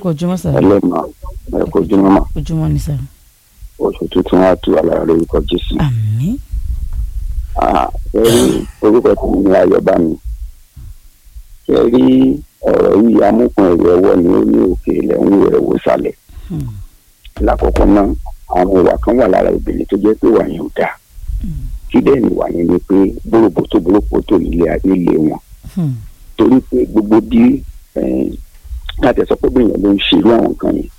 ojúmọ́ sà ẹlẹ́mà ẹ̀kọ́ ojúmọ́ mà ojúmọ́ ni sà oṣù tuntun á tu alára lórúkọ jésù. àmín ẹ rí orúkọ tí mi ní ayọ̀bá mi ẹ rí ọ̀rọ̀ yìí amúkun ẹ̀rọ ẹ̀wọ́ ni ó ní òkè ilẹ̀ ń wo ẹ̀wọ́ sálẹ̀ Hmm. lákọ̀ọ́kọ́ náà àwọn ìwà kan wà lára obìnrin tó jẹ́ pé wà yẹn ò dáa Hmm. kí bẹ́ẹ̀ ni wà yẹn ni pé bóróbótó bóróbótó ilé ilé wọn Hmm. torí pé gbogbo bí eh, láti sọ pé bẹ́ẹ̀ ló ń ṣerú àwọn nǹkan yẹn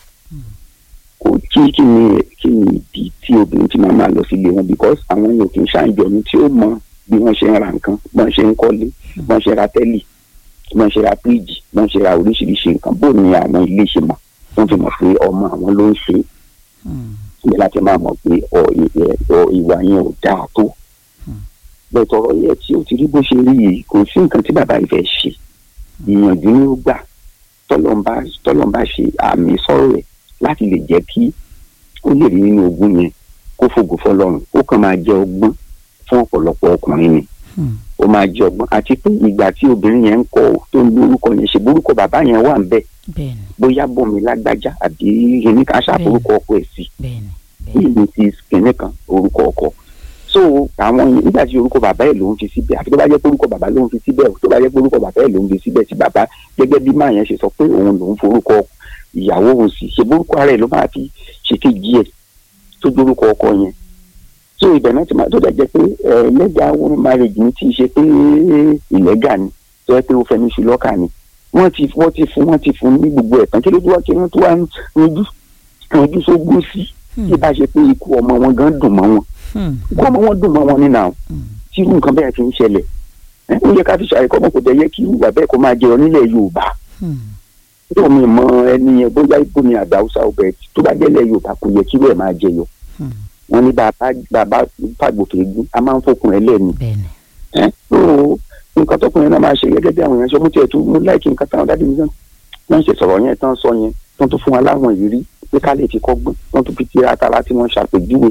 kò kí kí ni kí ni ìdí tí obìnrin ti máa máa lọ sílé wọn because àwọn yòókì ń ṣàǹjọ̀nù tí ó mọ bí wọ́n ṣe ń ra nǹkan bí wọ́n ṣe ń kọ́lé bí wọ́n ṣe ra tẹ́lì bí wọ́n ṣe ra fíríjì bí wọ́n ṣe ra oríṣiríṣi nǹkan bó ni àwọn ilé ṣe mọ̀ wọ́n fi mọ̀ pé ọmọ àwọn ló ń ṣe é Hmm. ní láti máa mọ̀ pé ọ ìwẹ̀ ọ ìwà yẹn ò dáa tó. bẹ́ẹ̀ tọrọ yẹ tí ó ti rí bó ṣe rí yìí kò sí nǹkan tí bàbá ìfẹ́ ṣe ìyànjú ni ó gbà tọ́lọ́mbà tọ́lọ́mbà ṣe àmì sọ̀rọ̀ rẹ̀ láti lè jẹ́ kí ó lè rí nínú ogún yẹn kó fògo fọlọ́run ó kàn máa jẹ ọgbọ́n fún ọ̀pọ̀lọpọ̀ ọkùnrin ni Hmm. ó máa jẹ ọgbọ́n àti pé ìgbà tí obìnrin yẹn ń kọ tó ń lo orúkọ yẹn ṣe borúkọ bàbá yẹn wà ń bẹ̀ bẹ́ẹ̀ ni bóyá bọ̀mí lágbájá àbí kìnìún kan ṣàforúkọ ọkọ ẹ̀ sí bẹ́ẹ̀ ni bẹ́ẹ̀ ni ní ti kìnìún kan orúkọ ọkọ so àwọn yẹn nígbà tí orúkọ bàbá ẹ̀ ló ń fi síbẹ̀ àfi tó bá jẹ́ pé orúkọ bàbá ló ń fi síbẹ̀ tó bá jẹ́ pé orúkọ bàbá ẹ̀ ló ń fi síbẹ̀ tí bàbá gẹ́gẹ́ bí máa yẹn ṣe sọ pé òun lòún forúkọ ìyàwó òun sì ṣe borúkọ ara ẹ̀ ló máa fi ṣe kejì ẹ̀ tó dórúkọ ọkọ yẹn so ibẹ̀ náà ti máa tó dẹ̀ jẹ́ pé ẹ̀ lẹ́gà wọn marriage ni tí ì ṣe pé ìlẹ́gà ni tó yẹ pé ó fẹnu ṣu lọ́kà ni wọ́n ti wọ́n ti fún wọ́n ti fún ní gbogbo ẹ̀ tán kí ló tó wá kí wọ́n tó wá ń rojú rojú sógún sí tí bá ṣe pé ikú ọmọ wọn gan dùn mọ́ wọn Hmm. ikú ọmọ wọn dùn mọ́ wọn nínú àwọn Hmm. tí irú nǹkan bẹ́ẹ̀ fi ń ṣẹlẹ̀ ẹ ó yẹ ká fi ṣàyẹ̀kọ́ ọmọ kò tẹ̀ yẹ kí irú ìwà bẹ́ẹ̀ kó máa jẹyọ nílẹ̀ Yorùbá Hmm. tó mi mọ ẹni yẹn bóyá ibo ni àgbà Haúsá ọbẹ̀ tó bá jẹ́lẹ̀ Yorùbá kò yẹ kí irú ẹ̀ máa jẹyọ Hmm. wọn ní bàbá bàbá fàgbòkè gún a máa ń fòkun ẹ lẹ́nu bẹ́ẹ̀ ni ẹ tó nǹkan tọkùnrin náà máa ṣe gẹ́gẹ́ bí àwọn èèyàn ṣe mú tiẹ̀ tó mú láìkí nǹkan táwọn dáàdì mi sàn wọ́n ṣe sọ̀rọ̀ yẹn tán sọ yẹn wọ́n tún fún wa láwọn ìrírí pé ká lè fi kọ́gbọ́n wọ́n tún fi ti ata láti wọ́n ṣàpèjúwe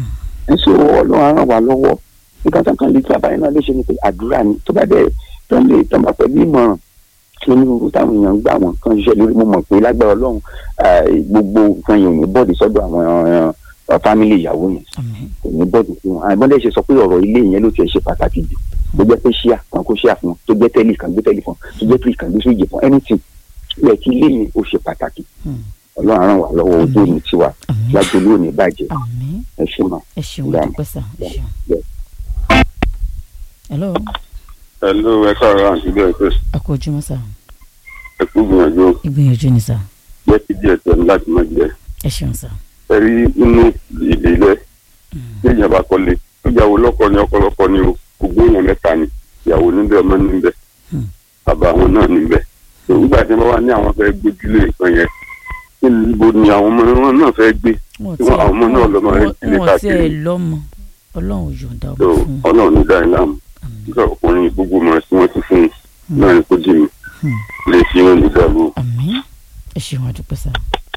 ẹ sọ ọlọ́run á ràn wá lọ́wọ́ nǹkan tán kan lè tí àbáyé náà lè ṣe ni pé àdúrà ni tó bá dẹ̀ tó ń lè tán bá pẹ̀lú ìmọ̀ràn onírúurú táwọn èèyàn ń gbà wọn kan ṣiṣẹ́ lórí mo mọ̀ pé lágbára ọlọ́run eh, gbogbo nǹkan yẹn ò ní bọ́ọ̀dì sọ́dọ̀ àwọn eh, fámìlì ìyàwó yẹn àmín kò ní bọ́ọ̀dù fún wọn àìmọ́lẹ̀ ṣe sọ pé ọ̀rọ̀ ilé yẹn ló tiẹ̀ ṣe pàtàkì jù tó jẹ́ pé ṣíà kan kó ṣíà fún wọn tó jẹ́ tẹ́lì kan gbé tẹ́lì fún wọn tó jẹ́ tírì kan gbé sóyè fún anything yẹ kí ilé yẹn ó ṣe pàtàkì Hmm. ọlọ́run á ràn wá lọ́wọ́ ojú òní tiwa àmín lájọlú òní bàjẹ́ àmín ẹ ṣe mọ́. ẹ ṣeun Dáa. dúpẹ́ sà ẹ ṣeun. Bẹ́ẹ̀. hello Hello, ẹ káàárọ̀ àǹtí bẹ́ẹ̀ pé a kú ojúmọ́ sà ẹ kú gbìyànjú ìgbìyànjú ni sà jẹ́ kí díẹ̀ tẹ̀ ní láti má jẹ́. ẹ ṣeun sà. Ẹ rí inú ìdílé tí ìyàbá kọ́lé ìyàwó lọ́kọ ni ọkọ lọ́kọ ni o gbogbo èèyàn mẹ́ta ni ìyàwó níbẹ̀ ọmọ níbẹ̀ Hmm. bàbá àwọn náà níbẹ̀. Nígbà tí wọ́n wá ní àwọn fẹ́ gbójúlé nǹkan yẹn kí níbo ni àwọn ọmọ wọn náà fẹ́ gbé wọn Tí wọ́n- àwọn ọmọ náà lọ́mọ rẹ̀ kílé wọn káàkiri. tiẹ̀ lọ́mọ ọlọ́run ò yọ̀ǹda tó ọmọ fún wọn. ọlọ́run ní dáhìn láàmú àmín nígbà ọkùnrin gbogbo mọ̀ tí wọ́n ti fún un náà ni kò dì mí Hmm. lè fi wọn nígbàgbọ́. àmín ẹ ṣeun àdúpẹ́ sà.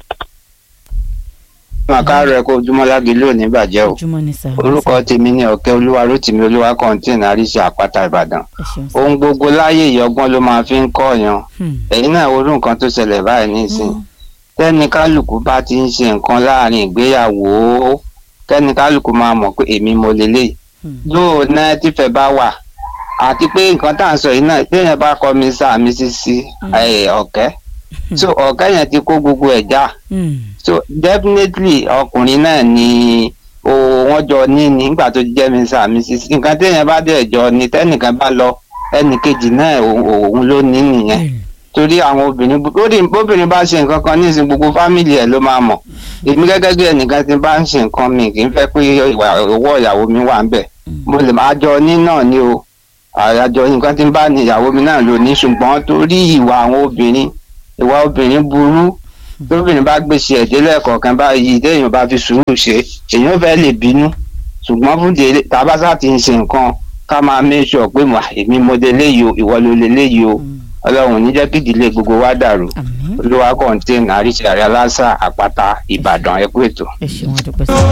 wọn káàárọ̀ ẹ kó ojúmọ́ lágilé òní bàjẹ́ o ojúmọ́ ni sà. orúkọ tèmi ní ọ̀kẹ́ olúwa rótìmí olúwa kọ́ńtìn àríṣe àpáta ìbàdàn ẹ ṣeun sà. ohun gbogbo láyé ìyọgbọ́n ló máa fi ń kọ́ọ̀yàn Hmm. ẹ̀yin náà wo irú nǹkan tó ṣẹlẹ̀ báyìí nísìn Hmm. tẹ́ni kálukú bá ti ń ṣe nǹkan láàrin ìgbéyàwó kẹ́ni kálukú máa mọ̀ pé èmi mo lélẹ̀ Hmm. lóò náà tífẹ̀ bá wà àti pé nǹkan tá à ń sọ yìí náà téèyàn bá kọ́ mi sáà mi sí sí ẹ̀, ọ̀kẹ́ so ọ̀kẹ́ yẹn ti kó gbogbo ẹ̀ já Hmm. so definitely ọkùnrin náà ni o wọn jọ ní nígbà tó jẹ́ mi sáà mi sí sí nǹkan téèyàn bá dẹ̀ jọ ni tẹ́nìkan bá lọ ẹnìkejì náà òun òun ló ní nìyẹn Bẹ́ẹ̀ni. torí àwọn obìnrin lórí bóbìnrin bá ṣe nǹkan kan nísìnyí gbogbo fámìlì ẹ̀ ló máa mọ̀ èmi gẹ́gẹ́ bí ẹnìkan tí bá ń ṣe nǹkan mi kì í fẹ́ pé ìwà owó ìyàwó mi wà ń bẹ̀ mo lè máa jọ ní náà ni o àjọ nǹkan tí ń bá ní ìyàwó mi náà lò ní ṣùgbọ́n torí ìwà àwọn obìnrin ìwà obìnrin burú tóbìnrin bá gbèsè ẹ̀dẹ́ lẹ́ẹ̀kọ̀ọ̀kan báyìí téèyàn bá fi sùúrù ṣe èèyàn fẹ́ lè bínú ṣùgbọ́n fún délé tábàṣà ti ń ṣe nǹkan ká máa make sure pé mo èmi mo dé léyìí o ìwọ ló lé léyìí o Hmm. ọlọ́run ní jẹ́ kí ìdílé gbogbo wa dàrú àmín olúwa kọ́ńtẹ́ẹ̀nì àríṣẹ́ àrẹ aláṣà àpáta ìbàdàn ẹ̀kú ètò. ẹ ṣeun àdúpẹ́ sà.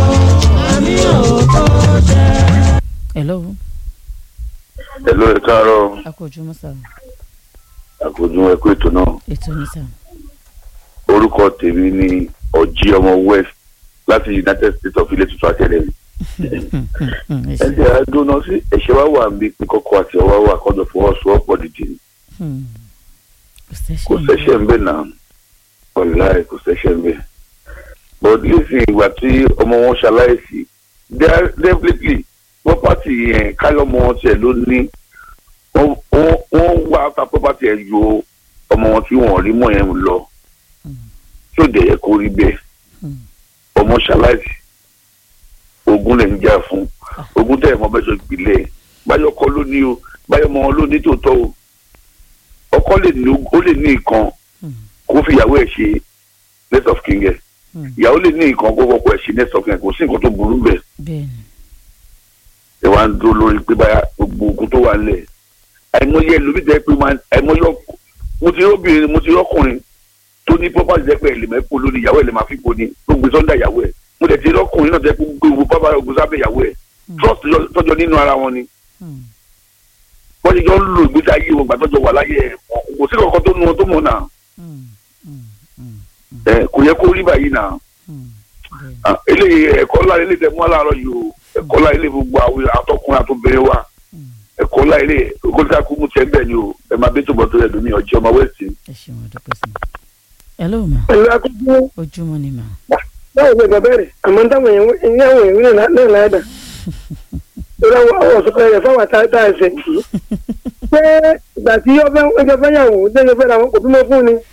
hello Hello, ẹ káàárọ̀ a kú ojúmọ́ sà. àkójọ ẹ̀kú ètò náà. ètò ni sà. orúkọ tèmi ni ọ̀jí ọmọ west láti united states of ilé tuntun academy ẹ ṣe ẹ̀jẹ̀ àdóná sí ẹ̀ṣẹ̀ wá wà níbi pé kọ́kọ́ àti ọwọ́ wà kọ́jọ fọwọ́sowọ́pọ̀ dìde ni Hmm. kò kò sẹ́ṣẹ̀ sẹ́ṣẹ̀ ń bẹ̀ náà ọ̀láì kò sẹ́ṣẹ̀ ń bẹ̀ but listen ìgbà tí ọmọ wọn ṣaláìsí de- definitely property yẹn káyọ̀mọ wọn tiẹ̀ ló ní wọ́n wọ́n- wọ́n wá ta property ẹ̀ ju ọmọ wọn tí wọ́n rí mọ́ yẹn lọ tí ò dẹ̀ yẹ kó rí bẹ́ẹ̀ Hmm. ọmọ ṣaláìsí ogun lè ń jà fún ogun tẹ̀ mọ́ bẹ́ẹ̀ sọ ìpìlẹ̀ báyọ̀ kọ́ ló ní o báyọ̀ mọ́ wọn ló ní tòótọ́ o ọkọ lè ní ó lè ní nǹkan Hmm. kó fi ìyàwó ẹ̀ ṣe next of king ẹ̀ Hmm. ìyàwó lè ní nǹkan kó fọkọ ẹ̀ ṣe next of king ẹ̀ kò sí nǹkan tó burú bẹ́ẹ̀ bẹ́ẹ̀ ni ẹ wá ń dúró lórí pé báyà gbogbo ogun tó wà lẹ̀ àìmọye ẹlòmíì jẹ́ pé máa àìmọye ọk- mo ti rọ́bìnrin mo ti rọ́kùnrin tó ní property jẹ́ pé ẹ̀ lè mẹ́pọ̀ lónìí ìyàwó ẹ̀ lè máa fi po ni tó gbé sọ́ndà ìyàwó ẹ̀ mo dẹ̀ ti rọ́kùnrin náà jẹ́ pé gbogbo pápá ogun sábẹ́ ìyàwó ẹ̀ trust yọ- tọ́jọ́ nínú ara wọn ni Hmm. wọ́n ti jọ ń lo ìgbésí ayé wọn gbàtọ́jọ́ wà láyé ẹ̀ kò sí kankan tó nu wọn tó mọ̀ náà Hmm. Hmm. Hmm. ẹ kò yẹ kó rí báyìí náà Hmm. bẹ́ẹ̀ ni Ah, eléyìí ẹ̀kọ́ ńlá ilé tẹ̀ mú aláàárọ̀ yìí o ẹ̀kọ́ ńlá ilé gbogbo àwọn àtọkùnrin àtobìnrin wa Hmm. ẹ̀kọ́ ńlá ilé kólítà kú mú tiẹ̀ bẹ́ẹ̀ ni o ẹ máa bí tòbọ̀ tó yẹ lómi ọjọ́ ọmọ wẹ́ẹ̀sì. ẹ ṣeun àdúpẹ́ sí i. hello ma pẹ̀lú akókó ojúmọ́ ni ma báwo ni bàbá rẹ̀ àmọ́ táwọn èèyàn ní àwọn èèyàn náà náà láàdà lórí àwọn àwọn ọ̀sọ́kọ̀ rẹ̀ fáwọn tá tá ẹsẹ̀ yìí pé ìgbà tí ọjọ́ fẹ́yàwó lẹ́yìn fẹ́ làwọn kò bímọ fún ni